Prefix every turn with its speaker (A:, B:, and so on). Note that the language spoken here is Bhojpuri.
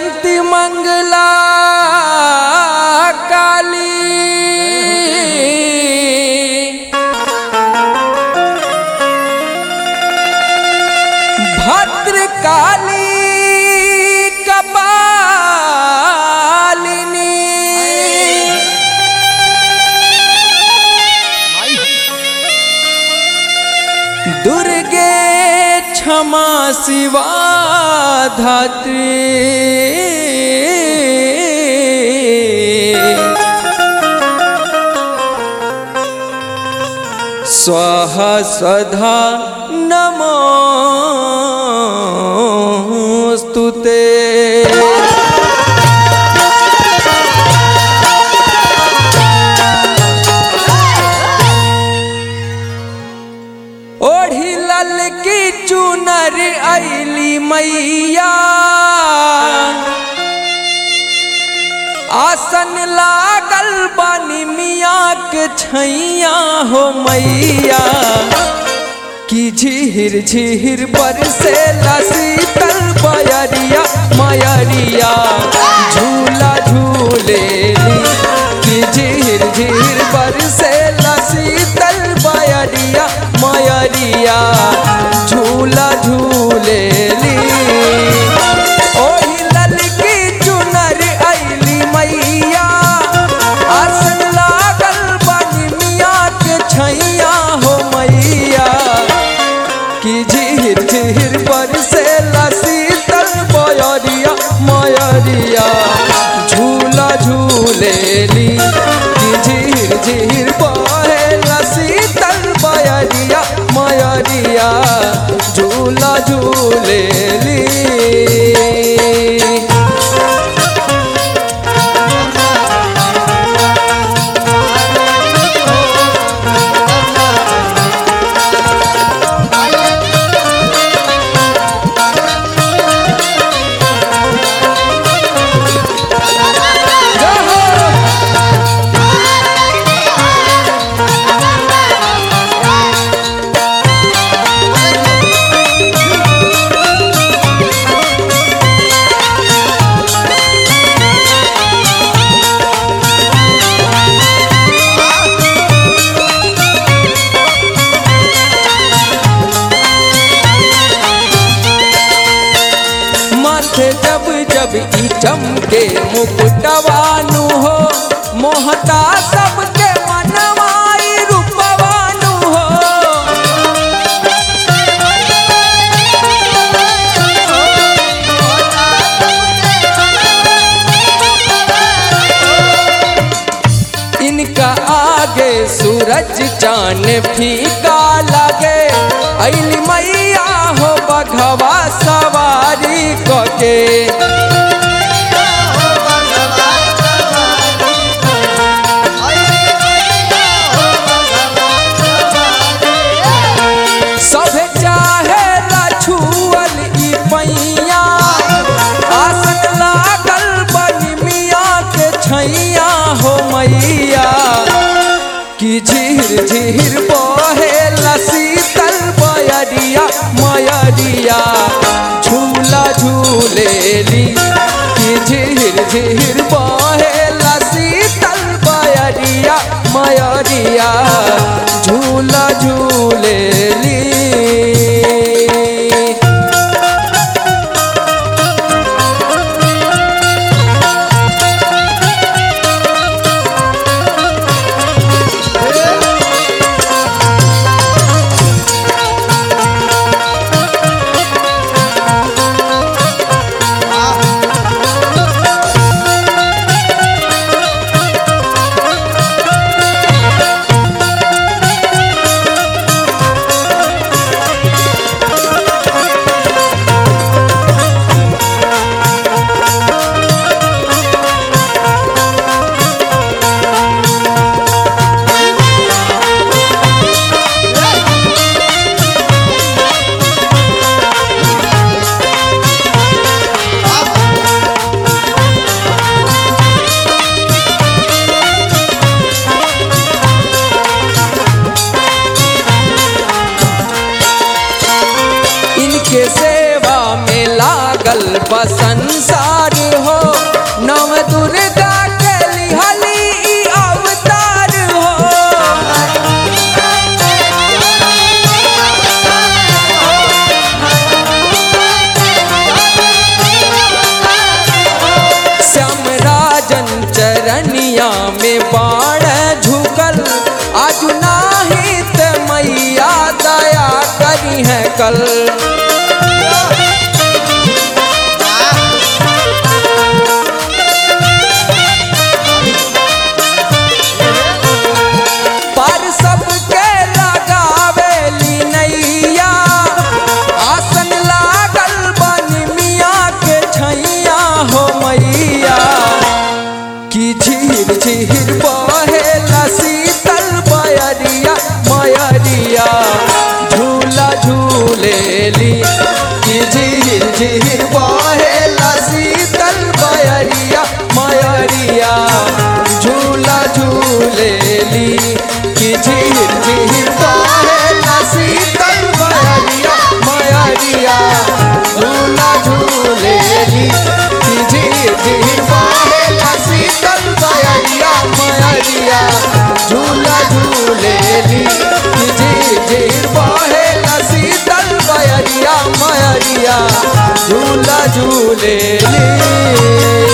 A: जयंती मंगला काली भद्रकाली कपालिनी दुर्गे क्षमा शिवा धात्री स्वः स्वधा नमोऽस्तु ते ओढ़ी लल की चुनर ऐली मैया आसन लागल बानी मियाँ के छैया हो मैया की झीर झीर पर से शीतल बयरिया मयरिया झूला झूलेली की झीर झीर पर से शीतल बयरिया मयरिया झूला झूलेली ओही ललकी चुनर ऐली मैया आसन लागल बानी मियाँ के छैया हो मैया कि झीर झीर पर से शीतल बयरिया मयरिया झूला झूलेली कि झीर झीर बहे शीतल बयरिया मयरिया झूला झूलेली माथे जब जब ई चमके मुकुटवानु हो मोहता सबके मनवाई रूपवानु हो इनका आगे सूरज चांद फीका लगे ऐली मैया हो बघवा सवारी कके सभे चाहे छुअल ई पैया आसन लागल बनी मियाँ के छैया हो मैया कि झीर झीर बहे शीतल बयरिया मयरिया झूला झूलेली कि झीर झीर बहे शीतल बयरिया मयरिया झूला झूलेली इनके सेवा में लागल बा संसार लटकल पर सबके लगावेली नैया आसन लागल बनी मियाँ के छैया हो मैया की झीर झीर बहेला शीतल बयरिया मयरिया झूला झूलेली की झीर झीर बहेला शीतल बयरिया मयरिया झूला झूलेली की झीर झीर बहेला शीतल बयरिया मयरिया झूला झूलेली की झीर झीर बहेला शीतल बयरिया मयरिया झूला झूलेली की झीर झीर बहेला शीतल बयरिया मयरिया झूला झूलेली